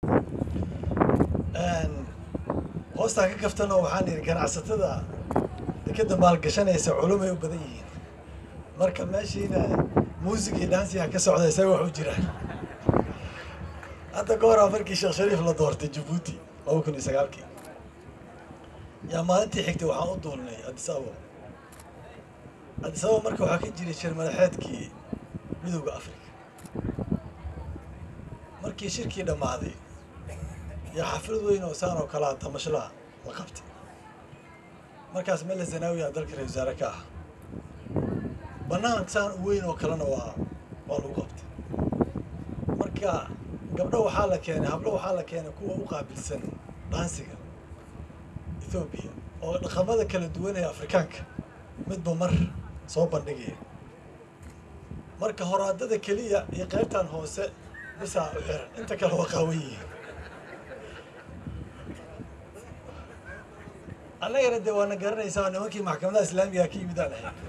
hoostaan ka kaftanoo waxaan yidhi ganacsatada dekeda maalgashanaysa culumay u badan yihiin marka meeshiina muusig iyo dhansiga ka socda isaga wax u jiraan hadda ka horaa markii sheekh shariif la doortay jabuuti laba kun iyo sagaalkii yaa maalintii xigtay waxaan u duulnay addis ababa addis ababa marka waxaa ka jiray shir madaxeedkii midowda africa markii shirkii dhammaaday yaa xaflad weyn oo saan oo kalea damashlaha la qabtay markaas mele zanaawi aa dalka ra-isul wasaare ka ah bannaan saan u weyn oo kalena waa waa lagu qabtay marka gabdho waxaa la keenay hablo waxaa la keenay kuwa u qaabilsan dhaansiga ethoobiya oo dhaqamada kala duwan ee afrikaanka midba mar soo bandhigaya marka horaadada keliya iyo qaybtan hoose bisaa u xiran inta kale waa qaawan yihiin annagana dee waana garanaysaa nimankii maxkamadaha islaamiga ka yimid aan ahay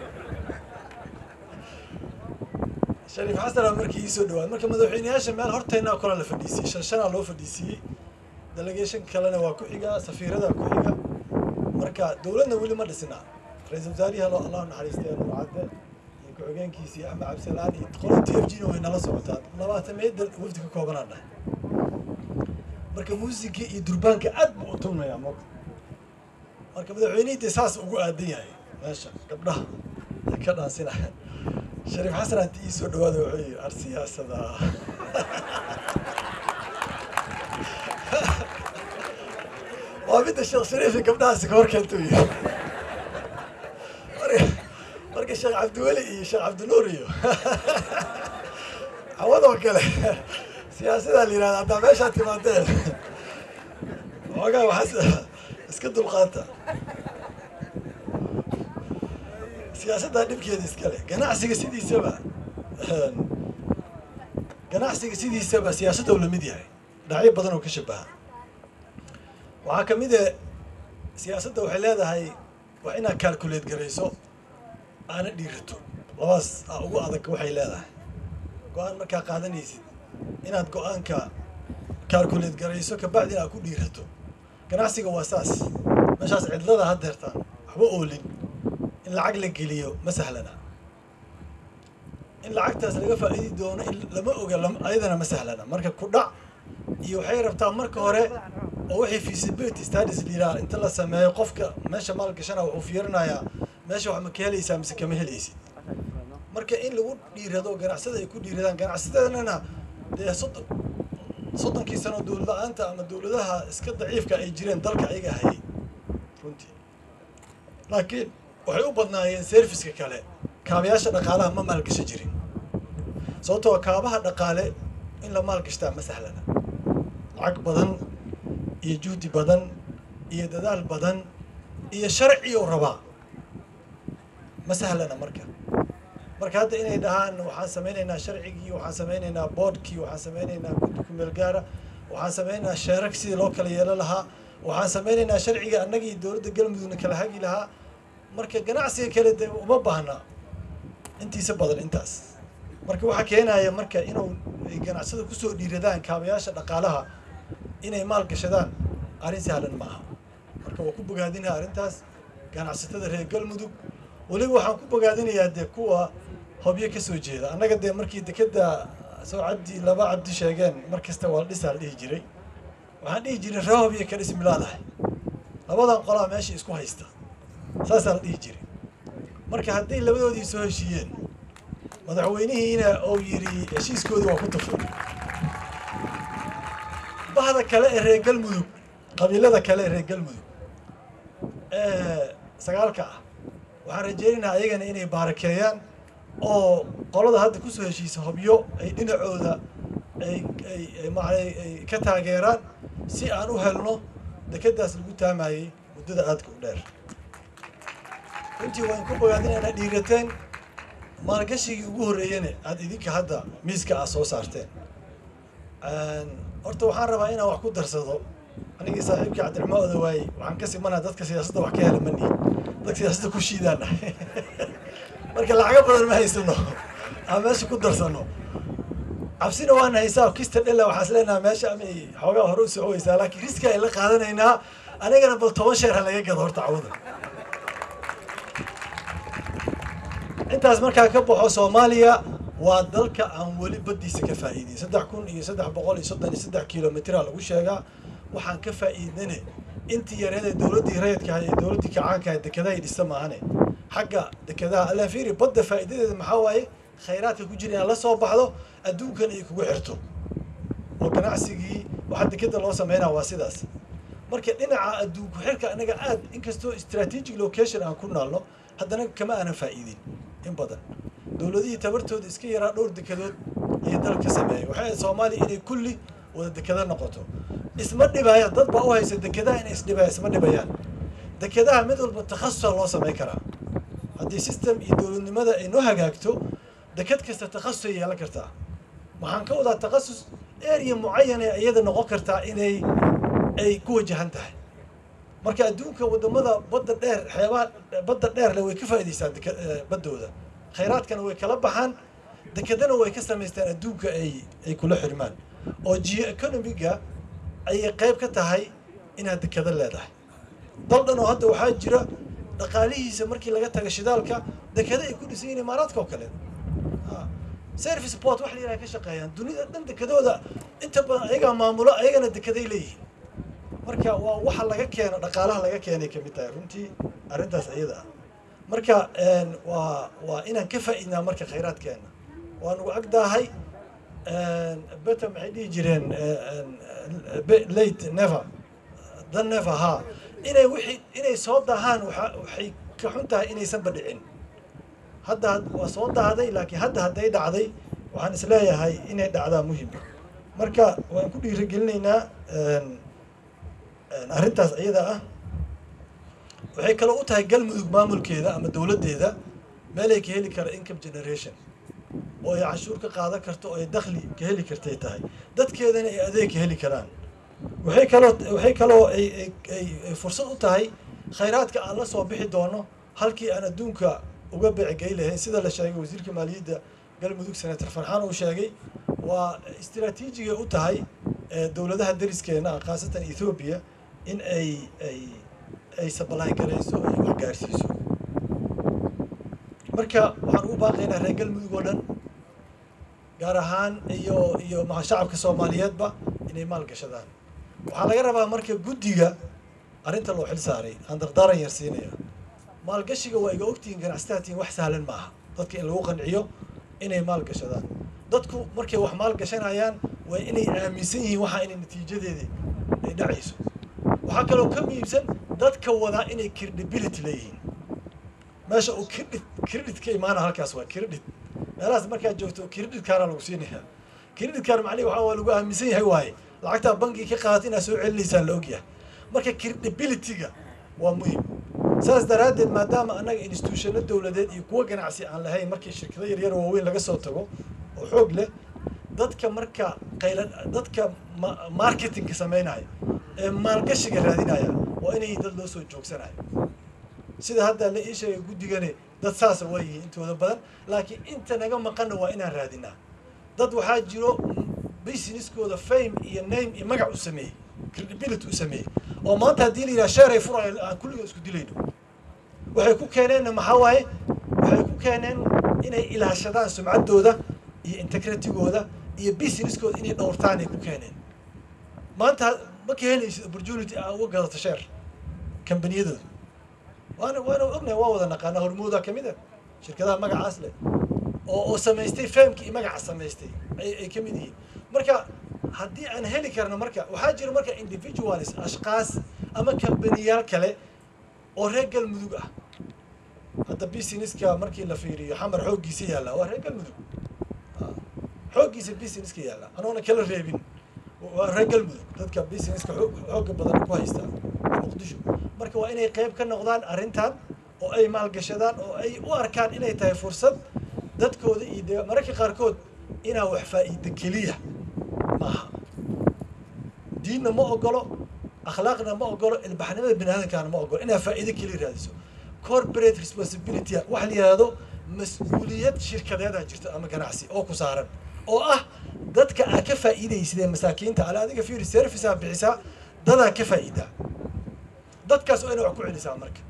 shariif xasanaa markii iisoo dhawaad marka madaxweyneyaasha meel horteennaa kola la fadhiisiyey shan shanaa loo fadhiisiiyey delegation kalena waa ku xiga safiiradaa ku xiga marka dowladna weli ma dhisna ra-iisul wasaarihi allo allahu naxariistay nuur cadde iyo ku-xigeenkiisii axmed cabdisalaan iyo qolo t f g na way nala socotaa labaatan meeda wafdi ka koobanaan dhahay marka muusigii iyo durbaanka aad buu u tumnayaa mo marka madaxweynihii dee saas ugu aadan yahay meesha gabdhaha ay ka dhaansinaya shariif xasan haddi ii soo dhawaada wuxuu yidhi ar siyaasada waa midda sheekh shariifi gabdhahaasi ka hor keenta u yidhi marka marka sheekh cabdiweli iyo sheekh cabdinuur iyo hawadoo kale siyaasadaa la yidhahda haddaa meeshaa timaadeen xoogaa waxaas iska dulqaata siyaasaddaa dhibkeeda iskale ganacsiga sidiisaba ganacsiga sidiisaba siyaasadda u lamid yahay dhinacyo badan oo ka shabaha waxaa ka mid e siyaasadda waxay leedahay waa inaad calculate garayso aana dhiirato labaas a ugu adag waxay leedahay go-aan markaa qaadanaysid inaad go-aanka calculate garayso kabacdi inaad ku dhiirato ganacsiga waa saas meeshaas cidlada haddeertaan waxba oolin in lacag la geliyo ma sahlana in lacagtaas laga faa'iidi doono in lama oga ayadana ma sahlana marka ku dhac iyo waxay rabtaa marka hore oo waxay feasibility studies liraa inta la sameeyo qofka meesha maal gashana wuxuu fiirinayaa meesha wax ma ka helaysaa mise kama helaysid marka in lagu dhiirado ganacsada ay ku dhiiradaan ganacsadeenana dee soddon soddonkii sano dowlad la-aanta ama dowladaha iska daciifka ay jireen dalka ayaga hayay runtii laakiin waxay u badnaayeen serviska kale kaabayaasha dhaqaalaha ma maalgashan jirin sababtoo kaabaha dhaqaale in la maalgashtaa ma sahlana lacag badan iyo juhdi badan iyo dadaal badan iyo sharciyo rabaa ma sahlana marka marka hadda inay dhahaan waxaan samaynaynaa sharcigii waxaan samaynaynaa boodhkii waxaan samaynaynaa guddi kumeel gaara waxaan samaynaynaa sheerar sidii loo kala yeelan lahaa waxaan samaynaynaa sharciga annagii dowladda galmudugna kala hagi lahaa marka ganacsiga kale dee uma baahna intiisa badan intaas marka waxaa keenaya marka inuu ay ganacsada kusoo dhiiradaan kaabayaasha dhaqaalaha inay maal gashadaan arrin sahlan ma aha marka waa ku bogaadinaya arrintaas ganacsatada reer galmudug weliba waxaan ku bogaadinayaa dee kuwa hobyo ka soo jeeda annaga dee markii dekeda soo cabdi laba cabdi sheegeen mar kasta waa dhisaa la dhihi jiray waxaan dhihi jiray ree hobyo ka dhis milaadahay labadan qolaa meesha isku haysta saasaa la dhihi jiray marka hadday labadoodii soo heshiiyeen madaxweynihiina uu yidhi heshiiskoodii waa ku tufay bahda kale ee reer galmudug qabiilada kale ee reer galmudug ee sagaalka ah waxaan rajeynaynaa ayagana inay baarakeeyaan oo qolada hadda kusoo heshiisa hobyo ay dhinacooda ay ay maanay ay ka taageeraan si aan u helno dekedaas lagu taamayey muddada aadka u dheer runtii waan ku bogaadinaynaa dhiirateen maalgashigii ugu horreeyana aada idinka hadda miiska ah soo saarteen horta waxaan rabaa inaan wax ku darsado anigii saaxiibkii cabdiraxmaan odawaay waxaan ka simanaa dadka siyaasadda wax ka hela mani dadka siyaasadda ku shiidaana marka lacago badan ma haysano aan meesha ku darsano cabsina waan haysaa kista dhela waxaas leenaha meesha amay xoogaa hore u socoweysaa laakiin riski ay la qaadanaynaa anigana bal toban sheer ha laga gado horta cawada intaas markaa ka baxo soomaaliya waa dalka aan weli baddiisa ka faa'iidin saddex kun iyo saddex boqol iyo soddon iyo saddex kilomitraa lagu sheegaa waxaan ka faa'iidnane intii yareedee dowladdii rayidka ahay ee dowladdii kacaanka ahay dekedahay dhista maahane xagga dekedaha allaan fiiri badda faa'iidadeeda maxaa waaye khayraadka ku jira inaad la soo baxdo adduunkan ay kugu xirto oo ganacsigii waxaa dekeda loo sameynaa waa sidaas marka dhinaca adduunku xirka anaga aad inkastoo strategic location aan ku naalno haddana kama aanan faa'iidin in badan dowladihii tabartooda iska yaraa dhowr dekedood ayay dalka sameeyey waxay ahayd soomaaliya inay kulli wada dekeda noqoto isma dhibayaan dad baa u haysa dekedaha inay isdhibayaan isma dhibayaan dekedaha mid walba takhasusa loo samayn karaa haddii system iyo dowladnimada ay noo hagaagto deked kasta takhasusay yeelan kartaa waxaan ka wadaa takhasus area mucayan ee iyada noqon kartaa inay ay ku wajahan tahay marka adduunka wadamada badda dheer xeebaha badda dheerle way ka faa'idaystaan deke baddooda khayraadkana way kala baxaan dekedana way ka samaystaan adduunka ay ay kula xirmaan oo geo economiga ayay qayb ka tahay inaad dekeda leedahay dal dhan oo hadda waxaa jira dhaqaalihiisa markii laga taga shidaalka dekeda ay ku dhisan yihiin imaaraadka oo kale service port wax la yidhaha ka shaqeeyaan dunida dhan dekedooda inta badan ayagaa maamulo ayagana dekeday leeyihiin marka waa waxa laga keeno dhaqaalaha laga keenay kamid tahay runtii arrintaas iyada ah marka waa waa inaan ka faa'iidnaa marka khayraadkeena waa nagu agdaahay beta maxay dhihi jireen late never dan never ha inay wixii inay soo daahaan waa waxay ka xun tahay inaysan badhicin hadda waa soo dahday laakiin hadda hadday dhacday waxaan isleeyahay inay dhacdaa muhima marka waan ku dhiirigelinaynaa arrintaas iyada ah waxay kaloo u tahay galmudug maamulkeeda ama dowladdeeda meelay ka heli kara income generation oo ay cashuur ka qaadan karto oo ay dakhli ka heli kartay tahay dadkeedana ay adeeg ka heli karaan waxay kaloo waxay kaloo ay ay ay fursad u tahay khayraadka aan la soo bixi doono halkii aan adduunka uga beecgey lahayn sida la sheegay wasiirka maaliyadda galmudug senator farxaan uu sheegay waa istraatiijigay u tahay dowladaha dariskeena ah khaasatan ethoobiya in ay ay ay sabalayn garayso ay wax gaarsiiso marka waxaan ugu baaqaynaa reer galmudug oo dhan gaar ahaan iyo iyo maa shacabka soomaaliyeedba inay maal gashadaan waxaa laga rabaa marka guddiga arrinta loo xil saaray aan dardaaran yar siinaya maalgashiga waa iga ogtihiin ganacsataatiin wax sahlan maaha dadka in lagu qanciyo inay maal gashadaan dadku markay wax maal gashanayaan waa inay aaminsan yihiin waxaa inay natiijadeeda ay dhacayso waxaa kaloo ka muhiimsan dadka wadaa inay credibility leeyihiin meesha uu credit credit ka imaana halkaas waa credit meelahaas markaad joogto credit kaana lagu siinayaa credit kaan macnihi waxaa waa lagu aaminsan yahay waaye lacagtaa bankiga ka qaadata inaad soo celinaysaa la ogyahay marka credibility-ga waa muhim saas daraaddeed maadaama annaga institutionno dowladeed iyo kuwo ganacsi aan lahayn markii shirkado yaryar waaweyn laga soo tago oo xoog leh dadka marka qayla dadka marketingka samaynaya ee maalgashiga raadinaya waa inay dad loo soo joogsanayo sida hadda la ii sheegay guddigani dad saasa waa yihiin intooda badan laakiin inta naga maqanna waa inaan raadinaa dad waxaa jiro businesskooda fame iyo name iyo magac u sameeyey credibility u sameeyey oo maanta haddii la yidhaha sheer ay furayo aan kulliga isku dilayno waxay ku keeneenna maxaa waaye waxay ku keeneen inay ilaashadaan sumcaddooda iyo integritigooda iyo businesskooda inay dhowrtaan ay ku keeneen maanta ma ka helaysid opportunity aa uga gadato sheer kambaniyadooda waana waana ognahay waa wada naqaana hormooda ka mid a shirkadaha magacaas leh oo oo samaystay fameki iyo magaca samaystay ay ay ka mid yihiin marka haddii aan heli karno marka waxaa jira marka individualis ashkaas ama kambaniyaal kale oo reer galmudug ah hadda businesska markii la fiiriyo xamar xooggiisa yaalla waa reer galmudug xooggiisa businesska yaalla anoona kala reebin waa reer galmudug dadka businesska xoogga badan ku haystaa muqdisho marka waa inay qayb ka noqdaan arrintan oo ay maalgashadaan oo ay u arkaan inay tahay fursad dadkooda iyo de mararka qaarkood inaa wax faa'iida keliya maaha diinna ma ogolo akhlaaqna ma ogolo ilbaxnimada bini aadamkaana ma ogolo inaa faa'iido keliya raadiso corporate responsibility wax la yihahdo mas-uuliyad shirkadeedaa jirto ama ganacsi oo ku saaran oo ah dadka aa ka faa'iidaysidee masaakiinta ale adiga fiiri servicea bixisaa dadaa ka faa'iidaa dadkaas waa ina wax ku celisaa marka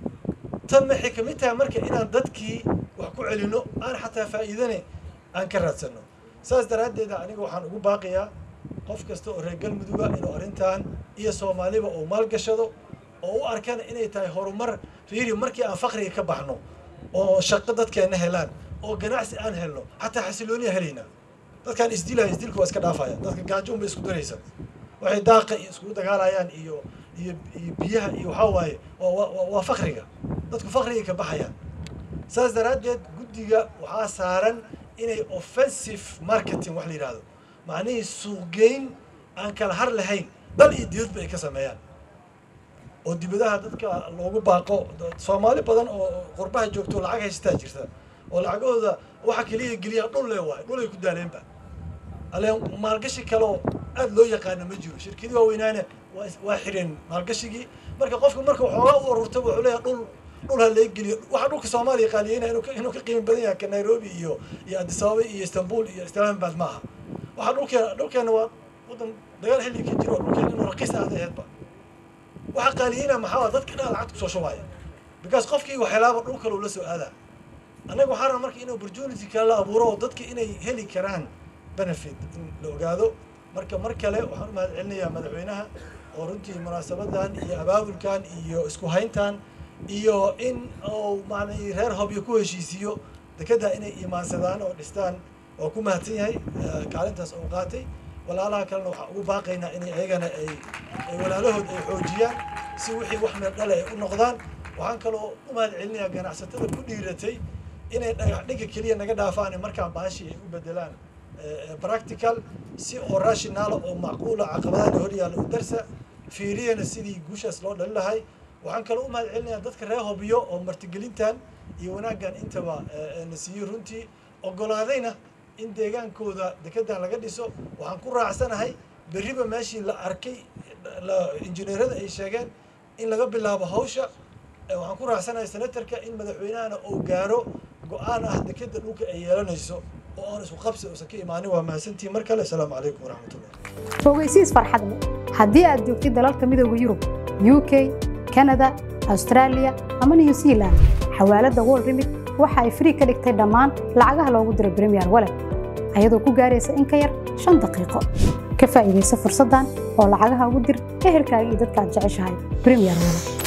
tan maxay ka mid tahay marka inaan dadkii wax ku celino aan xataa faa'iidane aan ka raadsano saas daraaddeeda aniga waxaan ugu baaqiyaa qof kasta oo reer galmuduga inuu arrintan iyo soomaaliba uu maalgashado oo u arkana inay tahay horumar fiiri markii aan fakriga ka baxno oo shaqo dadkeenna helaan oo ganacsi aan helno xataa xasilooniya helaynaa dadkaan isdilaya isdilka waa iska dhaafaya dadka gaajo unbay isku daraysa waxay daaqa iyo iskugu dagaalayaan iyo iyo iyo biyaha iyo waxaa waaye waa waa fakriga dadku fakriga ka baxayaan saas daraaddeed guddiga waxaa saaran inay offensive marketing wax la yidhaahdo macnihii suuqgeyn aan kala har lahayn dal iyo dibadba ay ka sameeyaan oo dibadaha dadka loogu baaqo soomaali badan oo qurbaha joogto lacag haystaa jirta oo lacagahooda waxa keliya geliya dhul le waayo dhul ay ku daaleenba ale maalgashi kaleo aad loo yaqaano ma jiro shirkadii waaweynaane waa waa xireen maalgashigii marka qofka marka waxoogaa u ururta wuxuu leeyahay dhul dhul ha laga geliyo waxa dhulka soomaaliya qaaliyeyna inuu inuu ka qiimo badan yahay ka nairobi iyo iyo addis ababa iyo istanbul iyo islamabad maaha waxa dhulkeena dhulkeena waa wadan dagaal xilli ka jiro dhulkeena inuu raqiis aada aheedba waxa qaaliyeyna maxaa dadka dhan lacagta kusoo shubaya because qofkii waxyalaaba dhul kale uu la soo aadaa annaga waxaa raba marka in opportunity kale la abuuro oo dadka inay heli karaan benefit in la ogaado marka mar kale waxaan u mahad celinayaa madaxweynaha oo runtii munaasabadan iyo abaabulkan iyo isku hayntan iyo in uu maanay reer hobyo ku heshiisiiyo dekedda inay imaansadaan oo dhistaan waa ku mahadsan yahay kaalintaas uu qaatay walaalaha kalena waxaan ugu baaqaynaa inay ayagana ay ay walaalahood ay xoojiyaan si wixii wax meel dhale ay u noqdaan waxaan kaloo u mahad celinayaa ganacsatada ku dhiiratay inay dhagax dhigga keliya naga dhaafaan markaan baashii ay u bedelaan practical si oo rationaala oo macquula caqabadaha hor yaalla u darsa fiiriyana sidii guushaas loo dhalin lahay waxaan kaloo u mahad celinayaa dadka reer hobyo oo martigelintan iyo wanaaggan intaba na siiyey runtii ogolaadayna in deegaankooda dekedan laga dhiso waxaan ku raacsanahay berriba meeshii la arkay injineerada ay sheegeen in laga bilaabo hawsha waxaan ku raacsanahay senatarka in madaxweynahana uu gaaro go-aan ah dekeda dhulka ay yeelanayso oo aan isku qabsi uusan ka imaanin waa mahadsantihin mar kale asalaamu calaykum waraxmatullah ogeysiis farxad leh haddii aad joogtid dalalka midooda yurub u k kanada austraaliya ama new zealand xawaaladda world remit waxa ay frii ka dhigtay dhammaan lacagaha loogu diro bremiyer walet ayadoo ku gaaraysa in ka yar shan daqiiqo ka faa'iidaysa fursaddan oo lacagaha ugu dir ehelkaaga iyo dadka aad jeceshahay bremiyer walet